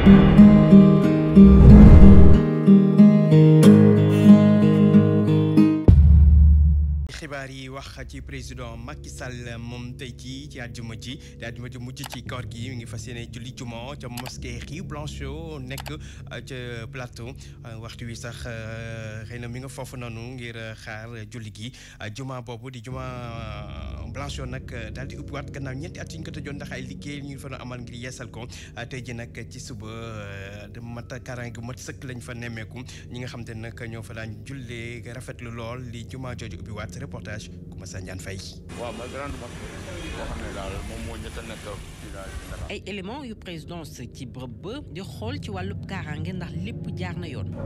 xibaar yi wax ci président Macky Sall moom tey jii ci àjjuma ji di àjjuma ji mujj ci koor gi mi ngi fas yéene julli juma ca mosquée Rive Blanchot nekk ca plateau waxtu wi sax xëy na mi nga foofu noonu ngir xaar julli gi juma boobu di juma Blanchot nag daal di ubbiwaat gannaaw ñeenti at yi ñu ko tëjoon ndax ay liggéey ñu fa doon amal ngir yeesal ko tey ji nag ci suba de mat kaaraange mat sëkk lañ fa nemmeeku ñi nga xam te nag ñoo fa daan jullee rafetlu lool li juma jooju ubbiwaat reportage Koumassa Ndiane Faye. waaw ma grande mosquée boo xam ne daal moom moo ñett a nekk village ay éléments yu présidence ci bërëb ba di xool ci wàllub kaaraange ndax lépp jaar na yoon.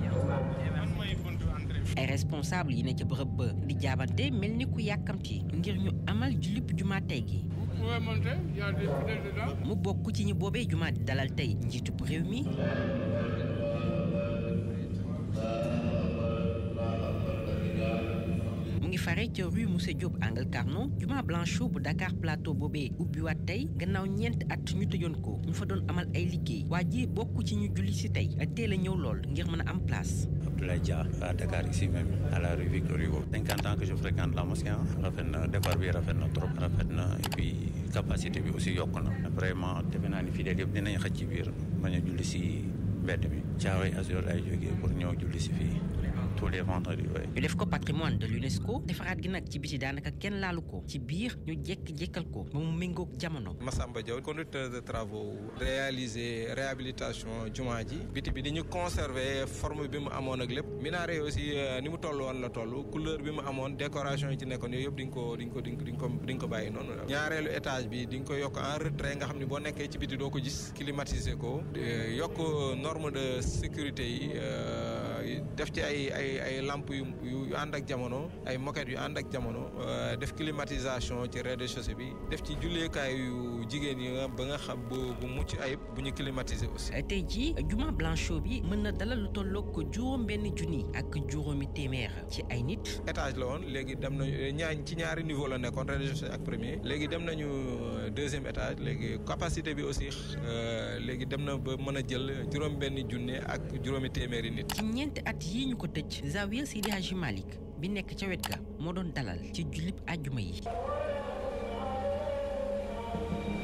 ay responsable yi ne ca bërëb ba di jaabante mel ni ku yàkkamti ngir ñu amal jullib jumaa tey gi. mu bokk ci ñi boobee jumaa di dalal tey njiitub réew mi. mu ngi fare ca rue Moussé Diop angle Carnot juma Blanchot bu Dakar Plateau boobee ubbiwaat tey gannaaw ñeent at ñu tëjoon ko ñu fa doon amal ay liggéey waa ji bokk ci ñu julli si tey teel a ñëw lool ngir mën a am place. Abdoulaye Dia à Dakar ici même à la rue Victor Hugo. 50 ans que je fréquente la mosquée rafet na defar bi rafet na trop rafet na et puis capacité bi aussi yokk na vraiment defe naa ni fidèles yëpp dinañ xaj ci biir bañ a julli si mbedd mi Thiaroye Azur ay jógee pour ñëw julli si fii. tous les vendredis ñu def ko patrimoine de l'UNESCO defaraat gi nag ci biti daanaka kenn laalu ko ci biir ñu jekk-jekkal ko ba mu méngoog jamono. Massamba Diaw conducteur de travaux réaliser réhabilitation jumaa ji biti bi di ñu conserver forme bi mu amoon ak lépp minaare aussi ni mu toll woon la toll couleur bi mu amoon décoration yi ci nekkoon yooyu yëpp di nga ko di nga ko di nga ko di nga ko bàyyi noonu ñaareelu étage bi di nga ko yokk en retrait nga xam ne boo nekkee ci biti doo ko gis climatiser ko yokk norme de sécurité yi def ci ay ay ay lamp yu yu ànd ak jamono ay moquette yu ànd ak jamono def climatisation ci rez-de-chaussée bi def ci julleekaay yu jigéen yi ba nga xam bu bu mucc ayib bu ñu climatiser aussi. tey jii juma Blanchot bi mën na dalal lu tolloog ko juróom benn junni ak juróomi téeméer ci ay nit. étage la woon léegi dem nañu ñaar ci ñaari niveau la nekkoon rez-de-chaussée ak premier léegi dem nañu deuxième étage léegi capacité bi aussi léegi dem na ba mën a jël juróom benn junni ak juróomi téeméeri nit. ci ñeenti at yii ñu ko tëj. Zawiya Seydi Hadji Malick bi nekk ca wet ga moo doon dalal ci jullib àjjuma yi